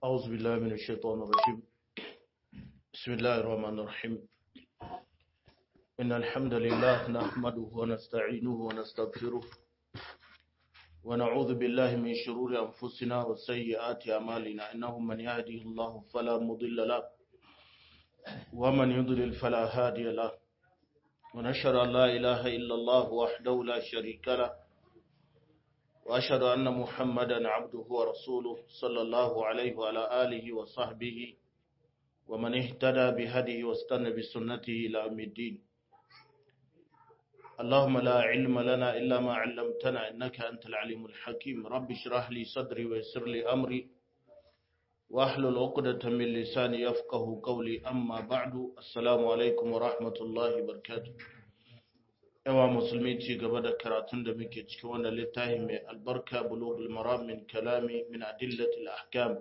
أعوذ بالله من الشيطان الرجيم بسم الله الرحمن الرحيم إن الحمد لله نحمده ونستعينه ونستغفره ونعوذ بالله من شرور أنفسنا وسيئات أعمالنا إنه من يهده الله فلا مضل له ومن يضلل فلا هادي له ونشهد أن لا إله إلا الله وحده لا شريك له وأشهد أن محمدا عبده ورسوله صلى الله عليه وعلى آله وصحبه ومن اهتدى بهديه واستنى بسنته إلى يوم الدين اللهم لا علم لنا إلا ما علمتنا إنك أنت العليم الحكيم رب اشرح لي صدري ويسر لي أمري واحلل عقدة من لساني يفقه قولي أما بعد السلام عليكم ورحمة الله وبركاته yawa musulmi ci gaba da karatun da muke cikin wannan littafi mai albarka bulugul maram min kalami min adillatil ahkam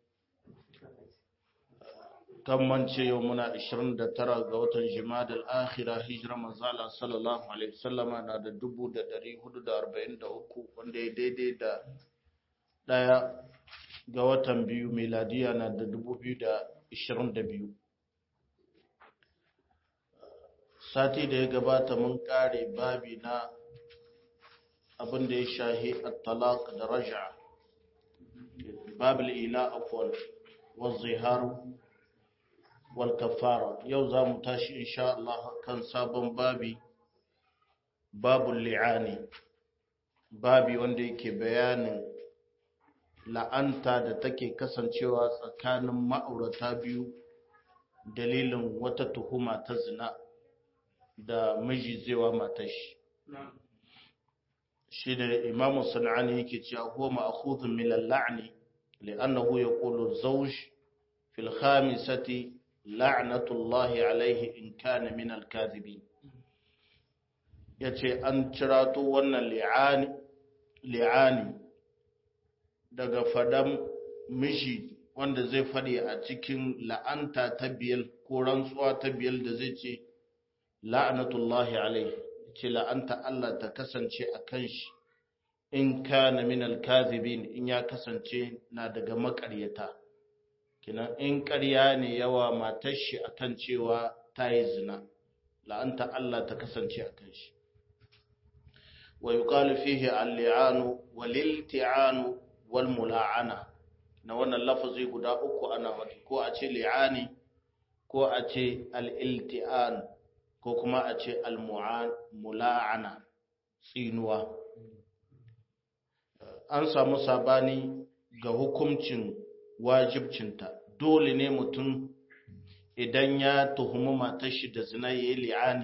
kan mance yau muna 29 ga watan jimada al-akhira hijira manzala sallallahu alaihi wasallama na da 1443 wanda ya daidai da daya ga watan biyu miladiya na da 2022 sati da ya gabata mun kare babi na abin da ya shahi at-talaq da raj'a babul ila afwal wa zihar wal kafara yau za mu tashi insha Allah kan sabon babi babul li'ani babi wanda yake bayanin la'anta da take kasancewa tsakanin ma'aurata biyu dalilin wata tuhuma ta zina da miji zai wa matashi shi da imamu sana'ani yake cewa huwa ma'khudhun min al-la'ni li'annahu yaqulu zawj fil khamisati la'natullahi alayhi in kana min al-kadhibin yace an cirato wannan li'ani li'ani daga fadan miji wanda zai fadi a cikin la'anta ta biyar ko rantsuwa ta biyar da zai ce la'anatullahi alaihi ce la'anta Allah ta kasance a kan shi in kana min alkazibin in ya kasance na daga makaryata kinan in ƙarya ne yawa matar shi akan cewa ta yi zina la'anta Allah ta kasance a kan shi wa yuqalu fihi al-li'anu wal-ilti'anu wal mula'ana na wannan lafazi guda uku ana wadi ko a ce li'ani ko a ce al-ilti'an ko kuma a ce al-mula'ana tsinuwa an samu sabani ga hukuncin wajibcinta dole ne mutum idan ya tuhumi matar shi da zina yayi li'ani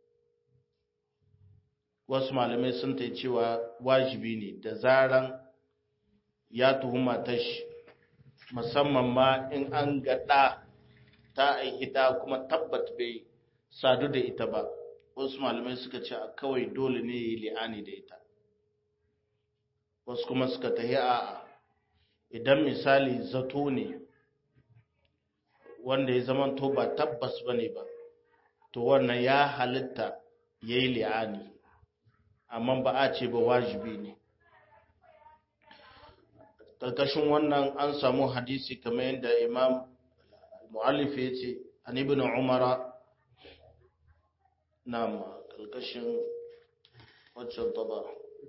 wasu malamai sun ta cewa wajibi ne da zaran ya tuhumi matar shi musamman ma in an gaɗa ta aihita kuma tabbat bai sadu da ita ba wasu malamai suka ce a kawai dole ne yi li'ani da ita wasu kuma suka tahi a idan misali zato ne wanda ya zama to ba tabbas ba ne ba to wannan ya halitta ya yi li'ani amma ba a ce ba wajibi ne ƙarƙashin wannan an samu hadisi kamar yadda imam mu'allif ya ce an ibn umara نعم القشن وجه الطبع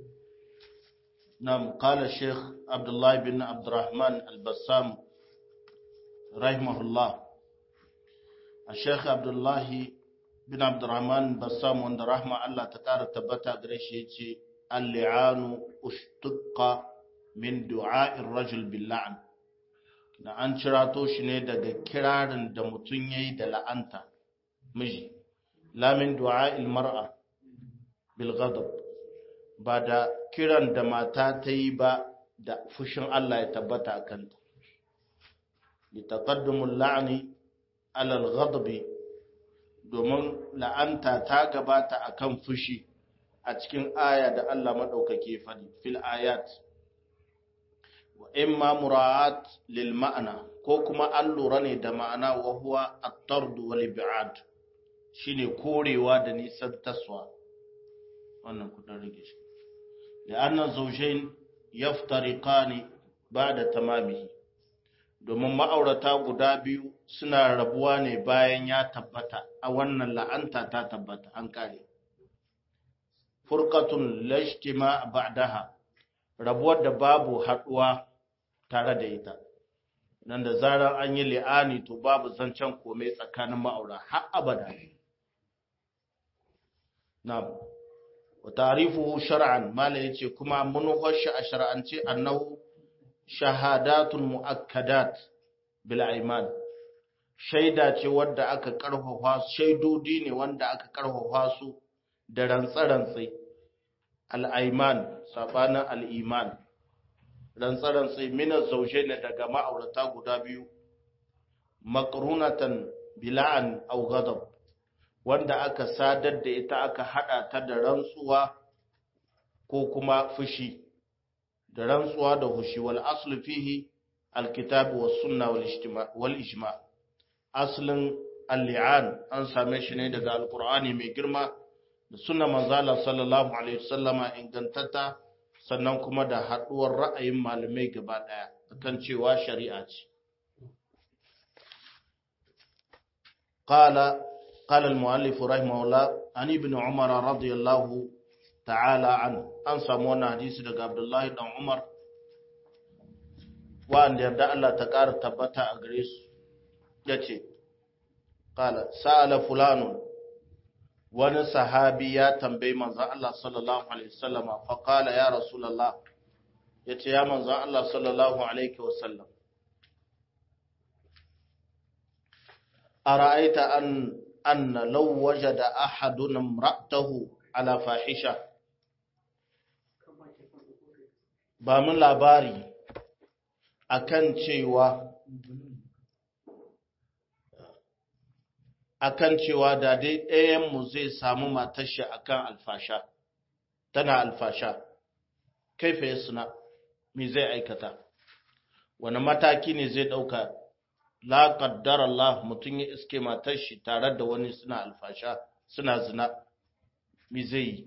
نعم قال الشيخ عبد الله بن عبد الرحمن البسام رحمه الله الشيخ عبد الله بن عبد الرحمن البسام وند رحمه الله تكار تبتا غريش يجي اللعان اشتق من دعاء الرجل باللعن na an cirato shi ne daga kirarin da mutum yayi da la'anta miji lamin du'a'il mar'a bil ghadab ba da kiran da mata ta yi ba da fushin Allah ya tabbata a kanta li taqaddumul la'ni ala al ghadab domin la'anta ta gabata akan fushi a cikin aya da Allah madaukake fadi fil ayat wa imma mura'at lil ma'ana ko kuma an lura ne da ma'ana wa huwa at-tard wal ib'ad shine korewa da nisan taswa wannan kudin rage shi da annan zaushen yaftariqani ba'da tamamihi domin ma'aurata guda biyu suna rabuwa ne bayan ya tabbata a wannan la'anta ta tabbata an kare furqatun lashtima ba'daha rabuwar da babu haduwa tare da ita nan da zarar an yi li'ani to babu zancen komai tsakanin ma'aura har abada na'am wa ta'rifuhu shar'an mala yace kuma mun hoshi a shar'ance annahu shahadatun mu'akkadat bil aiman shaida ce wadda aka karfafa shaidodi ne wanda aka karfafa su da rantsa-rantsai al-aiman sabanin al-iman rantsa-rantsai mina zauje ne daga ma'aurata guda biyu makrunatan bila'an aw ghadab wanda aka sadar da ita aka hada ta da rantsuwa ko kuma fushi da rantsuwa da hushi wal aslu fihi alkitab was sunna wal ijtima wal ijma aslin al-li'an an same shi ne daga alqur'ani mai girma da sunna manzala sallallahu alaihi wasallama ingantata sannan kuma da haduwar ra'ayin malamai gaba daya akan cewa shari'a ce qala قال المؤلف رحمه الله عن ابن عمر رضي الله ta'ala an an samu wannan hadisi daga Abdullahi dan Umar wanda yarda Allah ta ƙara tabbata a gare su yace qala sa'ala fulanu wani sahabi ya tambayi manzon Allah sallallahu alaihi wasallam fa qala ya rasulullah yace ya manzon Allah sallallahu alaihi wasallam ara'aita an anna law wajada ahadun imra'atahu ala fahisha ba mun labari akan cewa akan cewa da dai ɗayan mu zai samu matar shi akan alfasha tana alfasha kaifa yasna me zai aikata wani mataki ne zai ɗauka la qaddara Allah mutum ya iske matar shi tare da wani suna alfasha suna zina me zai yi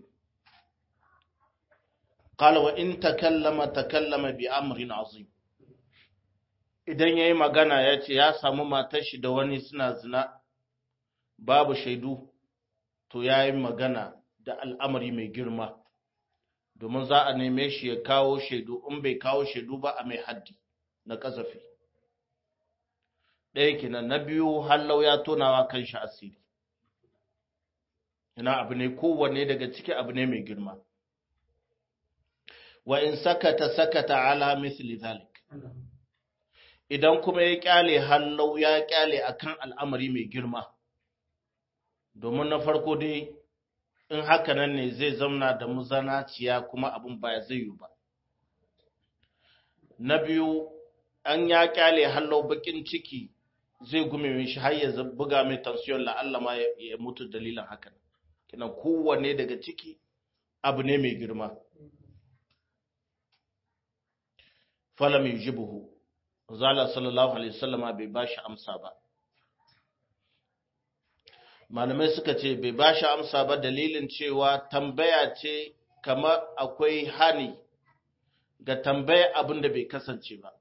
قال وإن تكلم تكلم بأمر عظيم idan yayi magana ya ce ya samu matar shi da wani suna zina babu shaidu to yayi magana da al'amari mai girma domin za a neme shi ya kawo shaidu in bai kawo shaidu ba a mai haddi na kasafi ɗaya kenan na biyu hallau ya tonawa kan shi asiri ina abu ne kowanne daga ciki abu ne mai girma wa in sakata sakata ala misli zalik idan kuma ya kyale hallau ya kyale akan al'amari mai girma domin na farko dai in haka nan ne zai zauna da muzanaciya kuma abin ba zai yi ba na biyu an ya kyale hallau bakin ciki zai gume shi har ya buga mai tansiyon la'alla ma ya mutu dalilin hakan kinan kowanne daga ciki abu ne mai girma falam yujibuhu zala sallallahu alaihi wasallama bai bashi amsa ba malamai suka ce bai bashi amsa ba dalilin cewa tambaya ce kamar akwai hani ga tambaya abin da bai kasance ba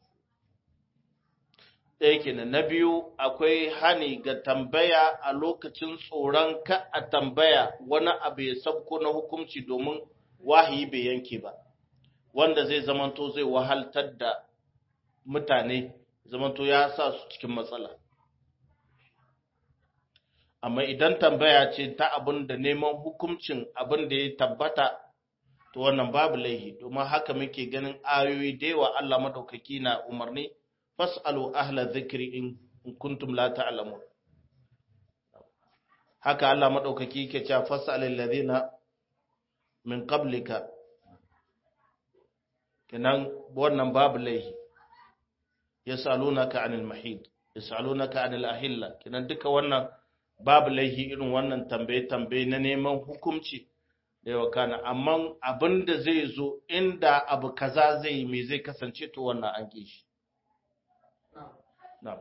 ɗaya kenan na biyu akwai hani ga tambaya a lokacin tsoron ka a tambaya wani abu ya sabko na hukunci domin wahayi bai yanke ba wanda zai zamanto zai wahaltar da mutane zamanto ya sa su cikin matsala amma idan tambaya ce ta abin da neman hukuncin abin da ya tabbata to wannan babu laihi domin haka muke ganin ayoyi da yawa Allah madaukaki na umarni fas'alu ahla dhikri in kuntum la ta'lamun haka Allah madaukaki yake cewa fas'alil ladina min qablika kenan wannan babu laihi yasalunaka anil mahid yasalunaka anil ahilla kenan duka wannan babu laihi irin wannan tambaye tambaye na neman hukunci da yawa kana amma abin da zai zo inda abu kaza zai yi me zai kasance to wannan an ki shi na'am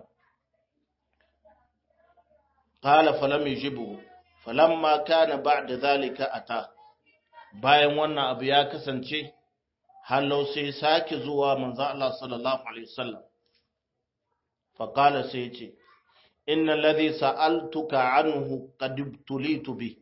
qala falam yujibu falamma kana ba'da zalika ata bayan wannan abu ya kasance hallau sai sake zuwa manzo Allah sallallahu alaihi wasallam faƙala sai ce inna ladhi sa'altuka anhu qad tulitu bi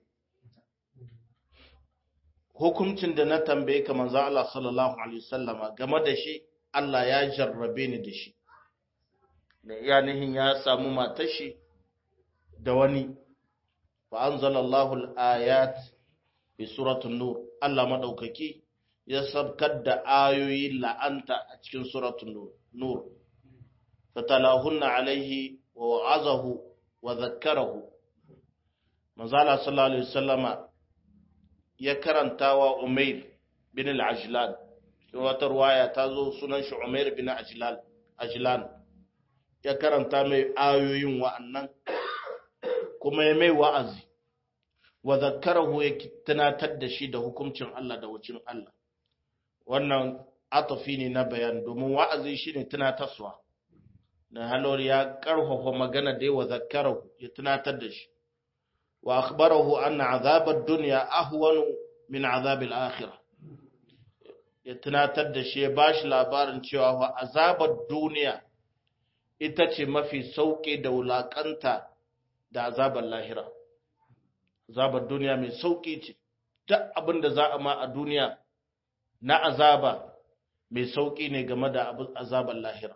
hukuncin da na tambaye ka manzo Allah sallallahu alaihi wasallama game da shi Allah ya jarrabe ni da shi da yanihin ya samu matar shi da wani fa anzalallahu al-ayat fi suratul nur Allah madaukaki ya sabkar da ayoyi la'anta a cikin suratul nur fatalahunna alaihi wa wa'azahu wa zakkarahu manzala sallallahu alaihi wasallama ya karanta wa umair bin al-ajlan wata ruwaya ta zo sunan shi umair bin ajlan ajlan ya karanta mai ayoyin wa'annan kuma ya mai wa'azi wa zakkarahu ya tunatar da shi da hukuncin Allah da wucin Allah wannan atafi ne na bayan domin wa'azi shine tunatarwa da halor ya karfafa magana da wa zakkarahu ya tunatar da shi wa akhbarahu anna azabad dunya ahwanu min azabil akhirah ya tunatar da shi ya bashi labarin cewa wa azabar duniya ita ce mafi sauƙi da wulaƙanta da azabar lahira azabar duniya mai sauƙi ce duk abin da za a ma a duniya na azaba mai sauƙi ne game da azabar lahira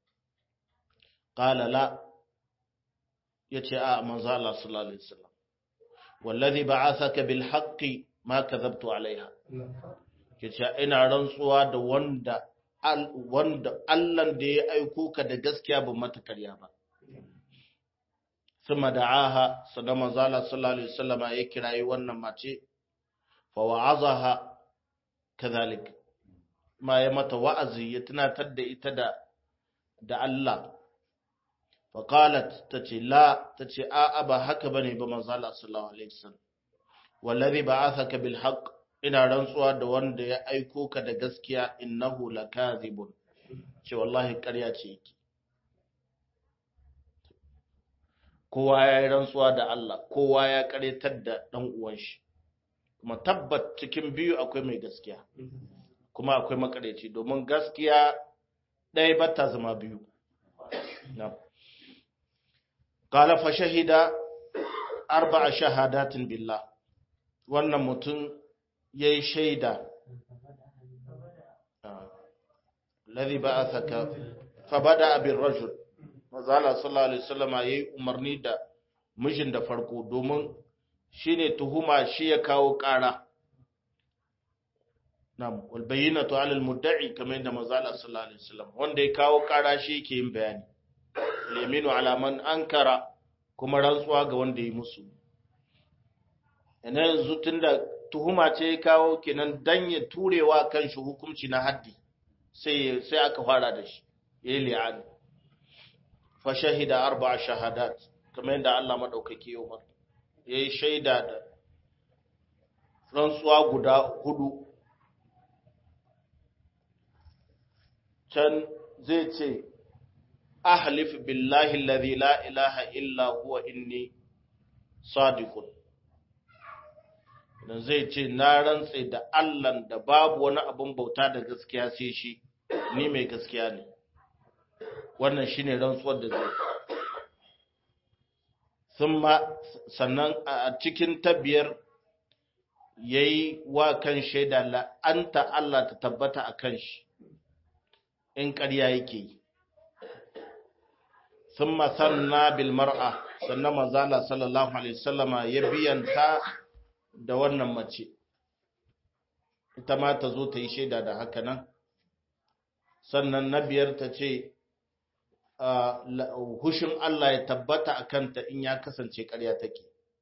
ƙala la ya ce a manzo Allah sallallahu alaihi wasallam wallazi ba'athaka bil haqqi ma kadhabtu alaiha yace ina rantsuwa da wanda wanda Allah da ya aiko ka da gaskiya ba mata karya ba thumma da'aha sada manzo Allah sallallahu alaihi wasallam ya kirayi wannan mace fa wa'azaha kadhalik ma ya mata wa'azi ya tunatar da ita da da Allah فقالت تتي لا تتي آبا هكا بني بمنزال صلى الله عليه وسلم والذي بعثك بالحق ina rantsuwa da wanda ya aiko ka da gaskiya innahu lakazibun ce wallahi ƙarya ce yake kowa ya yi rantsuwa da Allah kowa ya ƙaryatar da ɗan uwan shi kuma tabbat cikin biyu akwai mai gaskiya kuma akwai makareci domin gaskiya ɗaya ba ta zama biyu na'am قال فشهد أربع شهادات بالله wannan mutum ya yi shaida ladhi ba'athaka fa bada abin rajul mazala sallallahu alaihi wasallam yayi umarni da mijin da farko domin shine tuhuma shi ya kawo ƙara nam wal bayyinatu ala al mudda'i kamar yadda mazala sallallahu alaihi wasallam wanda ya kawo ƙara shi yake yin bayani leminu alaman ankara kuma rantsuwa ga wanda ya musu yana yanzu tun da tuhuma ce ya kawo kenan dan ya turewa kan shi hukunci na haddi sai sai aka fara da shi ya yi li'ani fa shahida arba'a shahadat kamar yadda Allah madaukake ya umar ya yi shaida da rantsuwa guda hudu can zai ce ahlif billahi alladhi la ilaha illa huwa inni sadiqun dan zai ce na rantse da Allah da babu wani abun bauta da gaskiya sai shi ni mai gaskiya ne wannan shine rantsuwar da zai thumma sannan a cikin tabiyar yayi wa kan shaida la'anta Allah ta tabbata akan shi in ƙarya yake yi ثم ثنى بالمرأة sannan manzala sallallahu alaihi wasallama ya biyanta da wannan mace ita ma ta zo ta yi shaida da haka nan sannan na biyar ta ce hushin Allah ya tabbata a kanta in ya kasance ƙarya take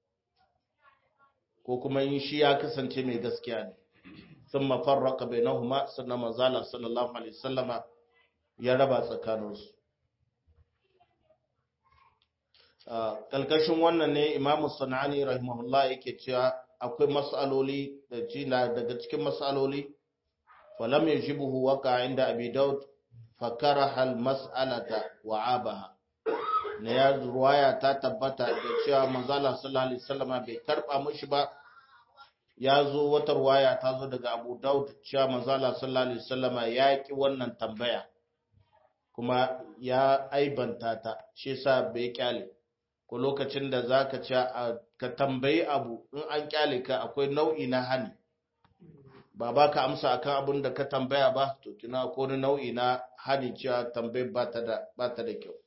ko kuma in shi ya kasance mai gaskiya ne sun mafarraka bai nahuma sannan manzala sallallahu alaihi wasallama ya raba tsakaninsu kalkashin wannan ne imamu sanani rahimahullah yake cewa akwai mas'aloli da jina daga cikin mas'aloli falam yajibuhu waqa inda abi daud fakaraha al mas'alata wa abaha ne ya ruwaya ta tabbata da cewa manzala sallallahu alaihi wasallam bai karba mishi ba ya zo wata ruwaya ta zo daga abu daud cewa manzala sallallahu alaihi wasallam ya ki wannan tambaya kuma ya aibanta ta shi yasa bai kyale ko lokacin da zaka ci ka tambayi abu in an kyale ka akwai nau'i na hani ba ba ka amsa akan abin da ka tambaya ba to kina ko wani nau'i na hani cewa tambayar ba ta da ba ta da kyau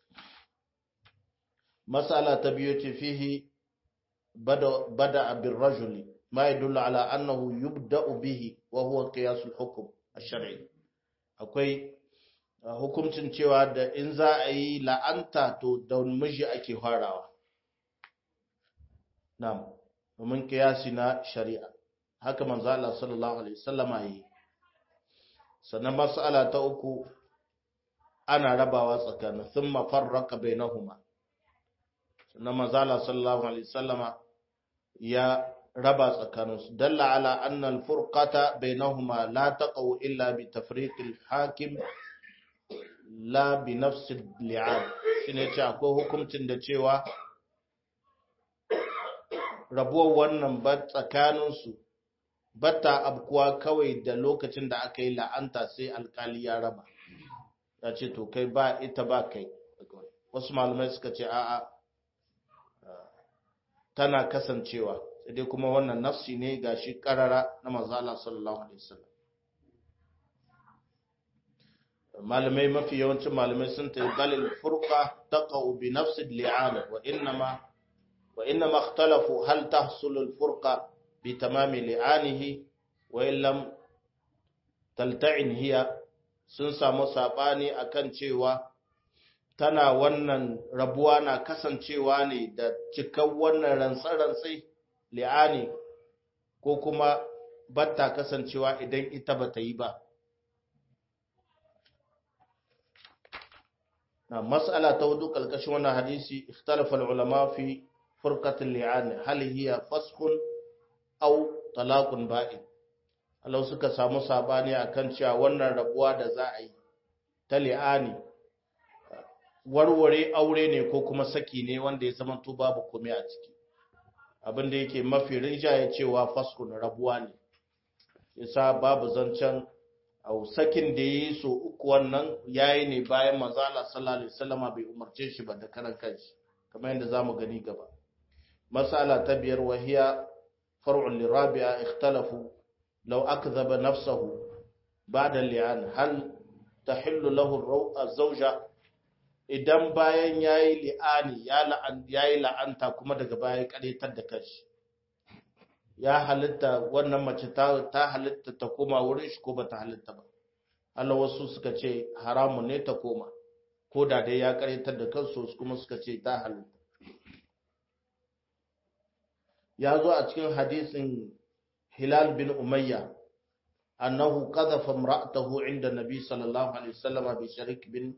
masala ta biyu ce fihi bada bada abin rajuli ma yadullu ala annahu yubda'u bihi wa huwa qiyasul hukm ash-shar'i akwai hukuncin cewa da in za a yi la'anta to da miji ake farawa na'am domin kiyasi na shari'a haka manzo Allah sallallahu alaihi wasallama yi sannan mas'ala ta uku ana rabawa tsakanin thumma farraqa bainahuma sannan manzo Allah sallallahu alaihi wasallama ya raba tsakaninsu dalla ala anna al-furqata bainahuma la taqaw illa bi tafriq al-hakim la bi nafs al-li'an shine ce akwai hukuncin da cewa rabuwar wannan ba tsakaninsu bata abkuwa kawai da lokacin da aka yi la'anta sai alkali ya raba ya ce to kai ba ita ba kai wasu malamai suka ce a'a tana kasancewa sai dai kuma wannan nafsi ne ga shi karara na mazala sallallahu alaihi wasallam malamai mafi yawancin malamai sun ta balil furqa taqau bi nafsi li'ana wa innama wa innama ikhtalafu hal tahsulu al-furqa bi tamami li'anihi wa in lam talta'in hiya sun samu sabani akan cewa tana wannan rabuwa na kasancewa ne da cikan wannan rantsar-rantsai li'ani ko kuma batta kasancewa idan ita ba ta yi ba. Na mas'ala ta hudu ƙalƙashin wannan hadisi, ikhtalafal ulama fi furqatil li'ani hal hiya faskhun aw talaqun ba'in. Allah suka samu sabani akan cewa wannan rabuwa da za a yi ta li'ani warware aure ne ko kuma saki ne wanda ya zama to babu komai a ciki. abin da yake mafi rinjaye cewa faskun rabuwa ne yasa babu zancen au sakin da yi so uku wannan yayi ne bayan manzo Allah sallallahu alaihi wasallam bai umarce shi ba da karan kanshi kamar yadda zamu gani gaba masala ta biyar wahiya far'un lirabi'a ikhtalafu law akdhaba nafsahu ba'da li'an hal tahillu lahu az-zawja idan bayan ya yi li'ani ya yi la'anta kuma daga baya karetar da kanshi ya halitta wannan mace ta halitta ta koma wurin shi ko ba ta halitta ba Allah wasu suka ce haramun ne ta koma ko da dai ya karetar da kansu kuma suka ce ta halitta ya zo a cikin hadisin hilal bin umayya annahu qadhafa imra'atahu inda nabi sallallahu alaihi wasallam bi sharik bin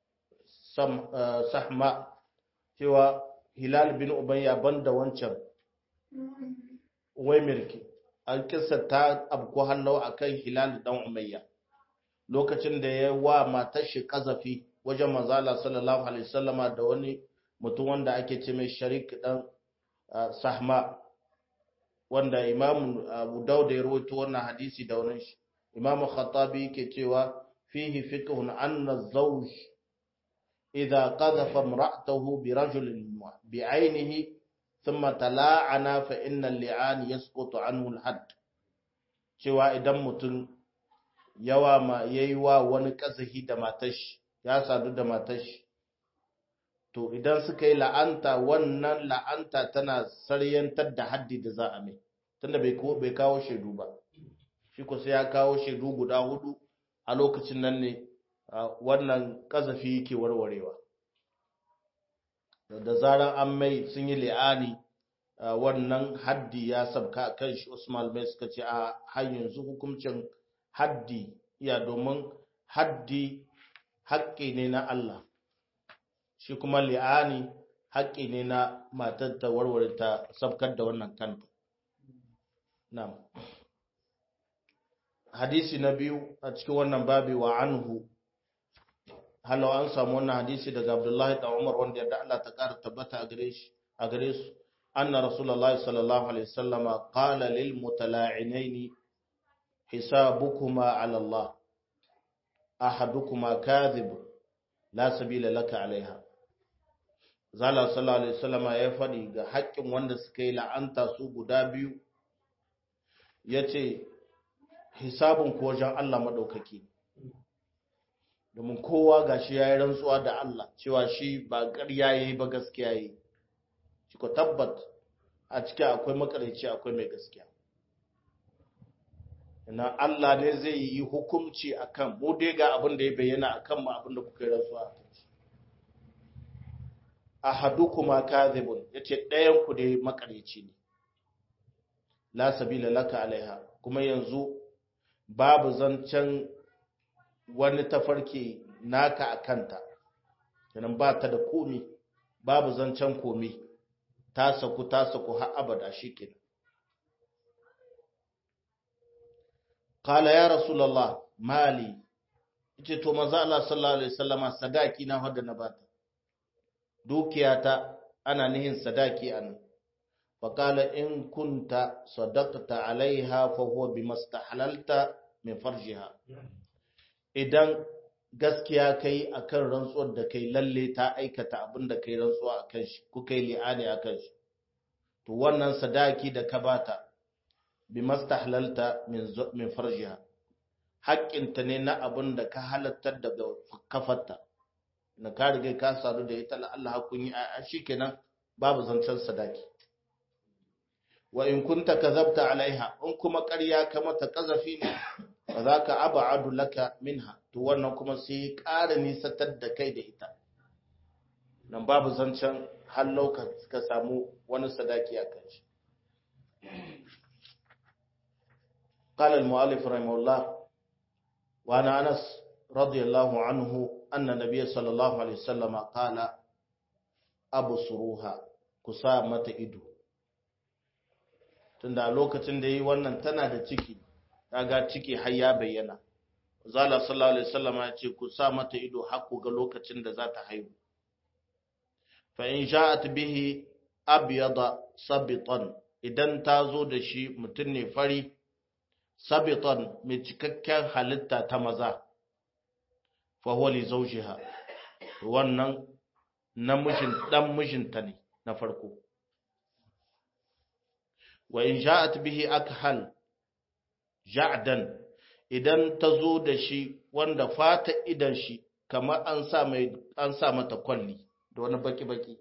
sahma cewa hilal bin ubayya banda wancan wai mirki an kissa ta abko hannu akan hilal dan umayya lokacin da ya wa matar shi kazafi wajen manzala sallallahu alaihi wasallama da wani mutum wanda ake ce mai sharik dan sahma wanda imam abu dauda ya rawaito wannan hadisi da wannan shi imam khattabi yake cewa fihi fiqhun anna zawj إذا قذف امرأته برجل بعينه ثم تلاعنا فإن اللعان يسقط عنه الحد cewa idan mutum yawa ma yayi wa wani kasahi da matashi ya sadu da matashi to idan suka yi la'anta wannan la'anta tana saryantar da haddi da za a mai tunda bai bai kawo shaidu ba shi ko sai ya kawo shaidu guda hudu a lokacin nan ne wannan kazafi yake warwarewa da zarar an mai sun yi li'ani wannan haddi ya sabka kan shi Usman mai suka ce a har yanzu hukuncin haddi ya domin haddi haƙƙi ne na Allah shi kuma li'ani haƙƙi ne na matar ta warware ta sabkar da wannan kanta na'am hadisi na biyu a cikin wannan babi wa anhu halau an samu wannan hadisi daga Abdullahi da Umar wanda yadda Allah ta ƙara tabbata a gare shi a gare su anna Rasulullah sallallahu alaihi wasallama qala lil mutala'inaini hisabukuma ala Allah ahadukuma kadhib la sabila laka alaiha zala sallallahu alaihi wasallama ya faɗi ga haƙƙin wanda suka yi la'anta su guda biyu yace hisabun ko wajen Allah madaukaki domin kowa gashi yayi rantsuwa da Allah cewa shi ba ƙarya yayi ba gaskiya yayi shi ko tabbat a cikin akwai makarici akwai mai gaskiya ina Allah ne zai yi hukunci akan mu dai ga abin da ya bayyana akan mu abin da kuka yi rantsuwa a kan shi ahadukuma kadhibun yace ɗayan ku dai makarici ne la sabila laka alaiha kuma yanzu babu zancen wani tafarki naka akanta kenan ba ta da komi babu zancen komi ta saku ta saku har abada shikenan qala ya rasulullah mali yace to manzo Allah sallallahu alaihi wasallama sadaki na hada na bata dukiyata ana nihin sadaki anan faqala in kunta sadaqta alaiha fa huwa bimastahlalta min farjiha idan gaskiya kai akan rantsuwar da kai lalle ta aikata abin da kai rantsuwa akan shi ku kai li'ani akan shi to wannan sadaki da ka bata bimastahlalta min min farjiha haƙƙinta ne na abin da ka halattar daga kafarta na ka riga ka sadu da ita la Allah hakun yi a shikenan babu zancen sadaki wa in kunta kazabta alaiha in kuma ƙarya ka mata kazafi ne fa zaka ab'adu laka minha to wannan kuma sai ƙara nisatar da kai da ita nan babu zancen hallau ka samu wani sadaki a kan shi قال المؤلف رحمه الله وعن أنس رضي الله عنه أن النبي صلى الله عليه وسلم قال أبصروها كسامة إدو tunda lokacin da yi wannan tana da ciki kaga ciki har ya bayyana zala sallallahu alaihi wasallam ya ce ku sa mata ido har ku ga lokacin da za ta haihu fa in ja'at bihi abyada sabitan idan ta zo da shi mutum ne fari sabitan mai cikakken halitta ta maza fahuwa li zaujiha wannan namijin dan mijinta ne na farko wa in ja'at bihi akhal ja'dan idan ta zo da shi wanda fata idan shi kamar an sa mai an sa mata kwalli da wani baki baki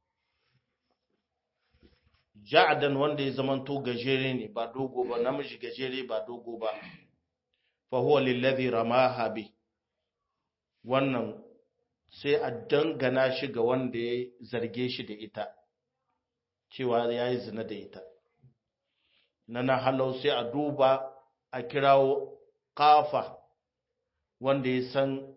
ja'dan wanda ya zamanto gajere ne ba dogo ba namiji gajere ba dogo ba fa huwa lillazi ramaha bi wannan sai a dangana shi ga wanda ya zarge shi da ita cewa ya yi zina da ita na na halau sai a duba a kirawo kafa wanda ya san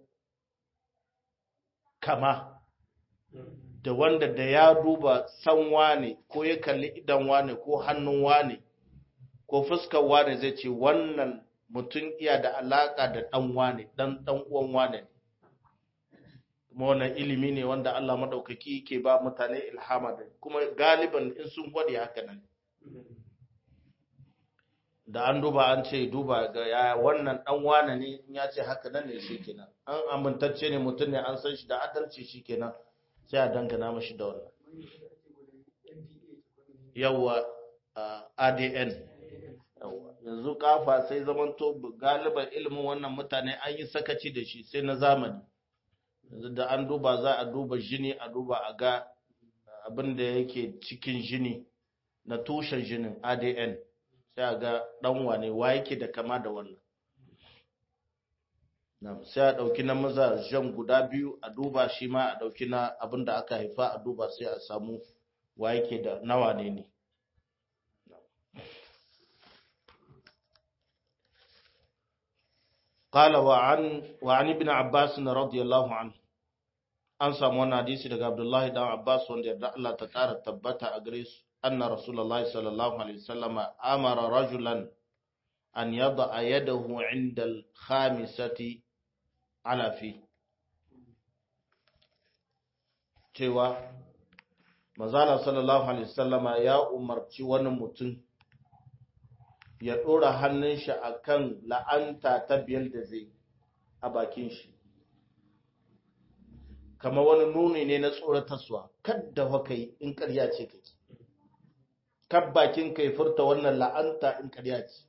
kama da wanda da ya duba san wane ko ya kalli idan wane ko hannun wane ko fuskar wane zai ce wannan mutum iya da alaka da dan wane dan dan uwan wane kuma wannan ilimi ne wanda Allah madaukaki ke ba mutane ilhama da kuma galiban in sun gwade haka nan da an duba an ce duba ga ya wannan dan wane ne in ya ce haka nan ne shikenan an amintacce ne mutum ne an san shi da adalci shikenan sai a dangana mashi da wannan yawa adn yawa yanzu kafa sai zamanto galiban ilimin wannan mutane an yi sakaci da shi sai na zamani yanzu da an duba za a duba jini a duba a ga abin da yake cikin jini na tushen jinin adn sai a ga dan wane wa yake da kama da wannan sai a ɗauki na mazajen guda biyu a duba shi ma a ɗauki na abin da aka haifa a duba sai a samu wa yake da nawa ne ne قال وعن وعن ابن عباس رضي الله عنه an samu wannan hadisi daga Abdullahi dan Abbas wanda yarda Allah ta ƙara tabbata a gare su anna Rasulullahi sallallahu alaihi wasallam amara rajulan an yada yadahu inda al-khamisati ala fi cewa manzala sallallahu alaihi wasallama ya umarci wani mutum ya ɗora hannun shi akan la'anta ta biyar da zai a bakin shi kamar wani nuni ne na tsoratarsuwa kadda haka yi in ƙarya ce kake kan bakin kai furta wannan la'anta in ƙarya ce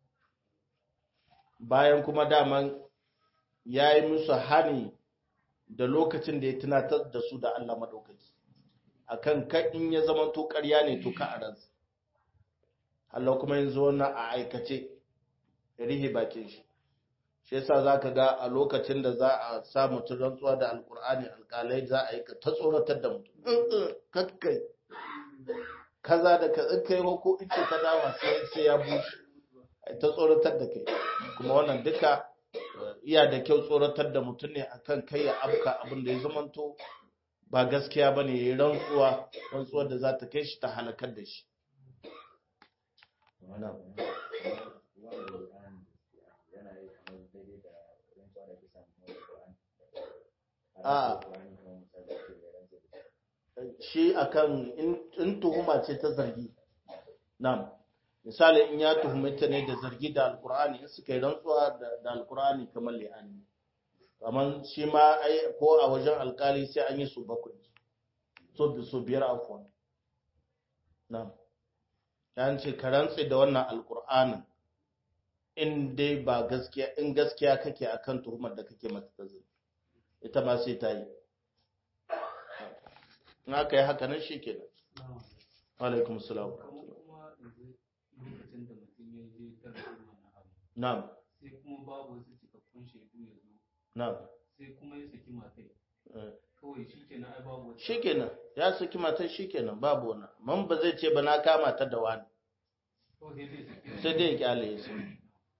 bayan kuma daman ya yi musu hani da lokacin da ya tunatar da su da Allah maɗaukaki akan kan in ya zama to ƙarya ne to ka a ransa Allah kuma yanzu wannan a aikace rihe bakin shi shi yasa zaka ga a lokacin da za a sa mutum rantsuwa da alkur'ani alkalai za a yi ta tsoratar da mutum kakkai kaza da ka kai ko ice ta dawa sai sai ya bushe ta tsoratar da kai kuma wannan duka iya da kyau tsoratar da mutum ne akan kai ya afka abin da ya zamanto ba gaskiya bane yayi rantsuwa rantsuwar da za ta kai shi ta halakar da shi a shi akan in tuhuma ce ta zargi na'am misali in ya tuhumi ta ne da zargi da alkur'ani in suka yi rantsuwa da alkur'ani kamar li'ani kamar shi ma ko a wajen alkali sai an yi su bakwai so su biyar afuwan na'am ya ce ka rantse da wannan alkur'anin in dai ba gaskiya in gaskiya kake akan tuhumar da kake mata ta zai ita ma sai ta yi in aka yi haka nan shi kenan alaikum salam na'am sai kuma babu wasu cikakkun shaidu ya zo na'am sai kuma ya saki matai kawai shi kenan ai babu wata shi kenan ya saki matar shi kenan babu wani man ba zai ce ba na kama ta da wani kawai sai dai saki sai dai ya kyale ya saki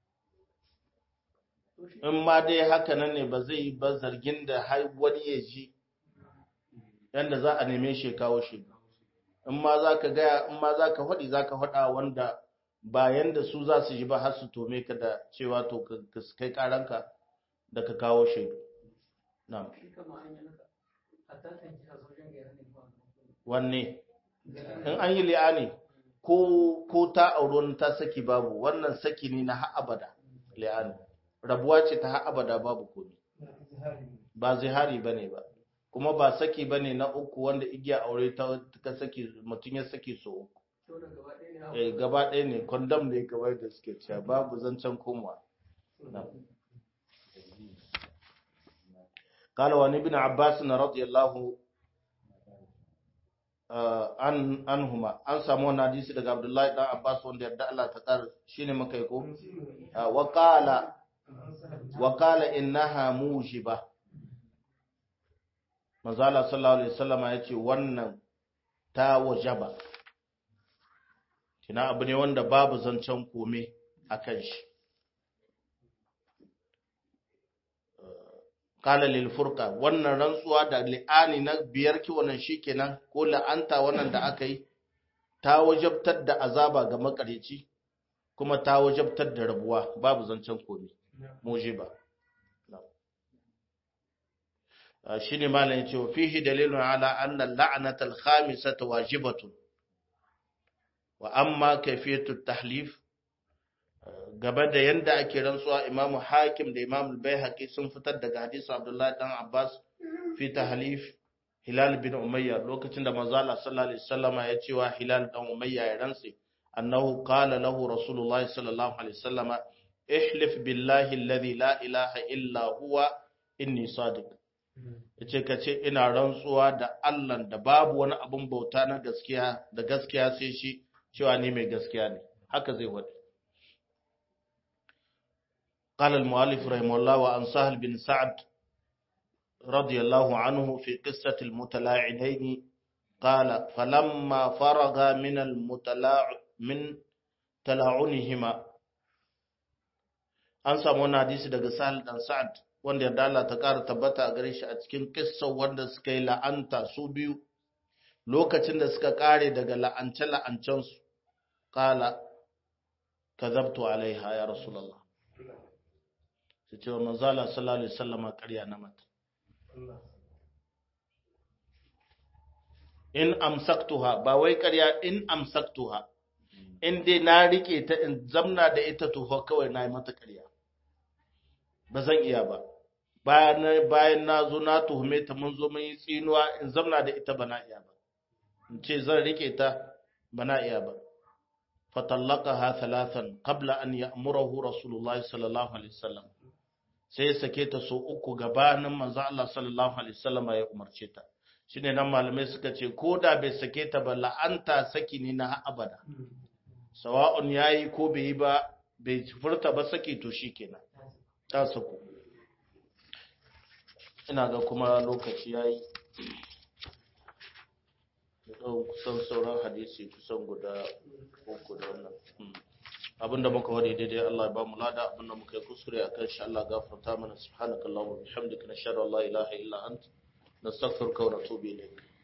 in ma dai haka nan ne ba zai yi ba zargin da har wani ya ji yanda za a neme shi ya kawo shi in ma za ka gaya in ma za ka faɗi za ka faɗa wanda ba yanda su za su ji ba har su tome ka da cewa to ka kai karanka da ka kawo shaidu na'am shi kama an yi naka hatta kan ji a sojan gaya ne ba wanne in an yi li'ani ko ko ta auro wani ta saki babu wannan saki ne na har abada li'ani rabuwa ce ta har abada babu komai ba zihari bane ba kuma ba saki bane na uku wanda igiya aure ta ka saki mutum ya saki so uku to da gaba ɗaya ne eh gaba ɗaya ne condom ne gaba da suke cewa babu zancen komawa قال وعن ابن عباس رضي الله an anhuma an samu wannan hadisi daga Abdullahi dan Abbas wanda yarda Allah ta kar shine muka yi ko wa qala wa qala innaha mujiba manzo Allah sallallahu alaihi wasallam ya ce wannan ta wajaba kina abu ne wanda babu zancen kome akan shi kala lil furqa wannan rantsuwa da li'ani na biyar ki wannan shikenan ko la'anta wannan da aka yi ta wajabtar da azaba ga makareci kuma ta wajabtar da rabuwa babu zancen komai mujiba shine malam yace wa fihi dalilun ala anna al-la'nata al-khamisata wajibatun wa amma kayfiyatu at-tahlif gaba da yanda ake rantsuwa Imam Hakim da Imam Al-Baihaqi sun fitar daga hadisi Abdullah dan Abbas fi tahlif Hilal bin Umayya lokacin da manzo Allah sallallahu alaihi wasallama ya ce wa Hilal dan Umayya ya rantsi annahu qala lahu Rasulullah sallallahu alaihi wasallama ihlif billahi alladhi la ilaha illa huwa inni sadiq yace kace ina rantsuwa da Allah da babu wani abun bauta na gaskiya da gaskiya sai shi cewa ni mai gaskiya ne haka zai wadi قال المؤلف رحمه الله وعن سهل بن سعد رضي الله عنه في قصة المتلاعنين قال فلما فرغ من المتلاع من تلاعنهما an samu wani hadisi daga Sahal dan Sa'ad wanda yarda Allah ta ƙara tabbata a gare shi a cikin kissa wanda suka yi la'anta su biyu lokacin da suka ƙare daga la'ance la'ancen su qala kadhabtu alaiha ya rasulullah su ce wa manzala sallallahu alaihi wasallama ƙarya na mata in amsaktuha ba wai ƙarya in amsaktuha in dai na rike ta in zamna da ita tuho kawai na yi mata ƙarya ba zan iya ba bayan bayan na zo na tuhume ta mun zo mun yi tsinuwa in zamna da ita bana iya ba in ce zan rike ta bana iya ba fatallaqaha thalathan qabla an ya'murahu rasulullahi sallallahu alaihi wasallam sai ya sake ta so uku gabanin manzo Allah sallallahu alaihi wasallam ya umarce ta shine nan malamai suka ce ko da bai sake ta ba la'anta saki ne na abada sawa'un yayi ko bai yi ba bai furta ba saki to shikenan ta sako ina ga kuma lokaci yayi da kusan sauran hadisi kusan guda uku da wannan abinda muka wade daidai Allah ya ba mu lada abinda muka yi kuskure akan shi Allah gafarta mana subhanakallahumma wa bihamdika nashhadu an la ilaha illa anta nastaghfiruka wa natubu ilayk